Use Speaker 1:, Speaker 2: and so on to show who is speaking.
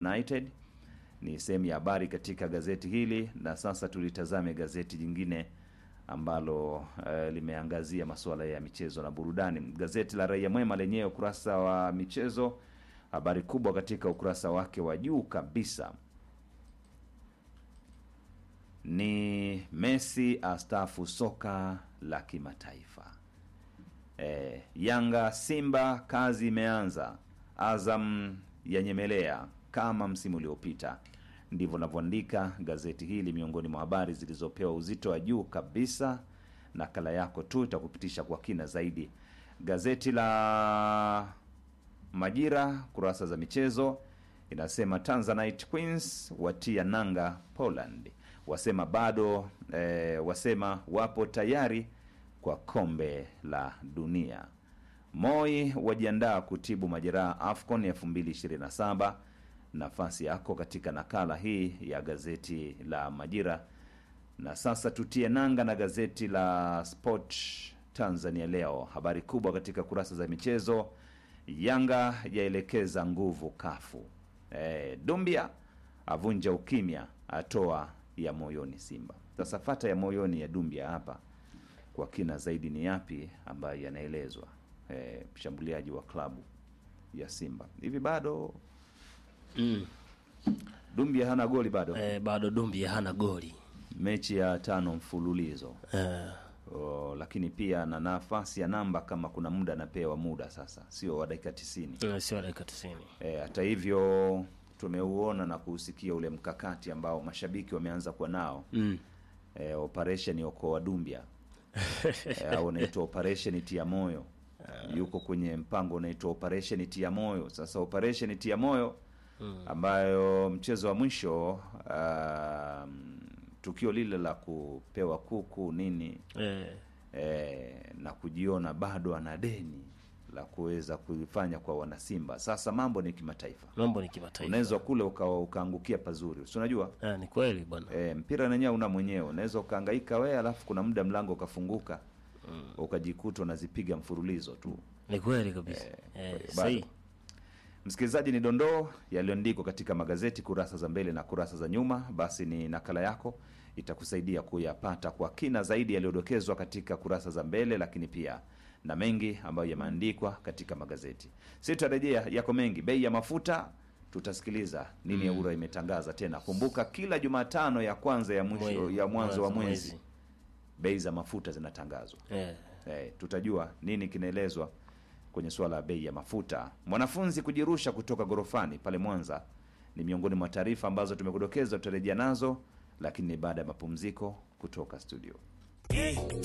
Speaker 1: United ni sehemu ya habari katika gazeti hili, na sasa tulitazame gazeti jingine ambalo eh, limeangazia masuala ya michezo na burudani. Gazeti la Raia Mwema lenyewe ukurasa wa michezo, habari kubwa katika ukurasa wake wa juu kabisa ni Messi astaafu soka la kimataifa. E, Yanga Simba kazi imeanza, Azam yanyemelea kama msimu uliopita. Ndivyo navyoandika gazeti hili, miongoni mwa habari zilizopewa uzito wa juu kabisa. Nakala yako tu itakupitisha kwa kina zaidi. Gazeti la Majira kurasa za michezo inasema Tanzanite Queens watia nanga Poland, wasema bado eh, wasema wapo tayari kwa kombe la dunia. Moi wajiandaa kutibu majeraha AFCON 2027. Nafasi yako katika nakala hii ya gazeti la Majira. Na sasa tutie nanga na gazeti la Sport Tanzania Leo, habari kubwa katika kurasa za michezo. Yanga yaelekeza nguvu kafu. E, Dumbia avunja ukimya, atoa ya moyoni Simba. Sasa fata ya moyoni ya Dumbia hapa kwa kina zaidi ni yapi ambayo yanaelezwa? E, mshambuliaji wa klabu ya Simba hivi bado
Speaker 2: Mm.
Speaker 1: Dumbia hana goli bado,
Speaker 2: Eh, bado Dumbia hana goli
Speaker 1: mechi ya tano mfululizo
Speaker 2: eh,
Speaker 1: o, lakini pia na nafasi ya namba kama kuna muda anapewa muda sasa, sio wa dakika tisini.
Speaker 2: eh, sio dakika tisini.
Speaker 1: E, hata hivyo tumeuona na kuusikia ule mkakati ambao mashabiki wameanza kuwa nao
Speaker 2: Mm.
Speaker 1: e, operation okoa Dumbia e, au unaitwa operation tia moyo yuko kwenye mpango unaitwa operation tia moyo. Sasa operation tia moyo ambayo mchezo wa mwisho um, tukio lile la kupewa kuku nini
Speaker 2: Eh,
Speaker 1: e, na kujiona bado ana deni la kuweza kuifanya kwa wanasimba. Sasa mambo ni kimataifa,
Speaker 2: mambo ni kimataifa.
Speaker 1: unaweza kule uka, ukaangukia pazuri, si unajua
Speaker 2: Eh, ni kweli bwana.
Speaker 1: e, mpira nenyewe una mwenyewe, unaweza ukahangaika wewe, alafu kuna muda mlango ukafunguka ukajikuta unazipiga mfululizo tu.
Speaker 2: Ni kweli kabisa.
Speaker 1: Eh,
Speaker 2: Eh,
Speaker 1: bado.
Speaker 2: sahi.
Speaker 1: Msikilizaji, ni dondoo yaliyoandikwa katika magazeti kurasa za mbele na kurasa za nyuma. Basi ni nakala yako itakusaidia kuyapata kwa kina zaidi yaliyodokezwa katika kurasa za mbele, lakini pia na mengi ambayo yameandikwa katika magazeti. Si tutarejea yako mengi. Bei ya mafuta tutasikiliza nini EWURA imetangaza tena. Kumbuka kila Jumatano ya kwanza ya mwisho
Speaker 2: Mwe-
Speaker 1: ya mwanzo wa mwezi bei za mafuta zinatangazwa.
Speaker 2: Eh,
Speaker 1: Eh, tutajua nini kinaelezwa kwenye suala la bei ya mafuta. Mwanafunzi kujirusha kutoka gorofani pale Mwanza ni miongoni mwa taarifa ambazo tumekudokeza, tutarejea nazo, lakini ni baada ya mapumziko kutoka studio.